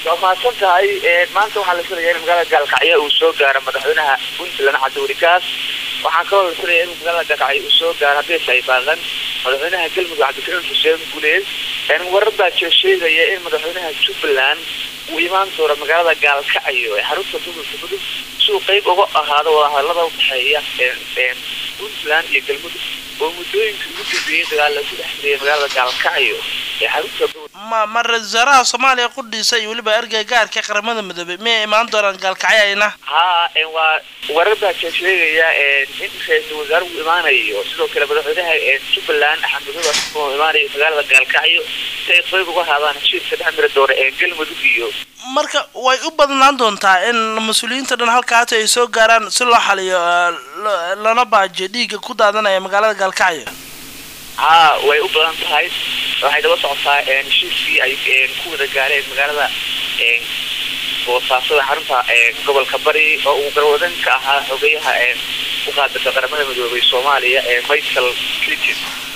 waa mahadsan tahay maanta waxaa la filayaa in magaalada gaalkacyo uu soo gaaro madaxweynaha puntland cabdiwelikaas waxaan kaloo la filayaa in magaalada gaalkacyo uu soo gaaro haddii ay baaqan madaxweynaha galmudug cabdikariim xuseen guleed warar baa jira sheegaya in madaxweynaha jubbaland uu imaan doono magaalada gaalkacyo ee xarunta gobolka mudug si uu qeyb uga ahaado wadahadalada udhexeeya puntland iyo galmudug oo muddooyinkii ugu dambeeyey dagaal lagu dhex mariyay magaalada gaalkacyo ee xarunta ma ma ra-isul wasaaraha soomaaliya qudhiisa iyo weliba ergey gaarka qaramada midoobey miyay imaan doonaan gaalkacyo ayna haa waa warar baa jira sheegaya in ra-iisul wasaaruhu imaanayo sidoo kale madaxweynaha jubbaland axmed madow oo imaanayo magaalada gaalkacyo si ay qeyb uga haadaan heshiiska dhex mari doona ee galmudug iyo marka way u badnaan doontaa in mas-uuliyiinta dhan halkaata ay soo gaaraan si loo xaliyo lana baajiyo dhiigga ku daadanaya magaalada gaalkacyo haa way u badan tahay waxay daba socotaa heshiiskii ay ku wada gaareen magaalada boosaasada xarunta gobolka bari oo uu garwadan ka ahaa xogeyaha u qaadata qaramada midoobay soomaaliya ee michael clinton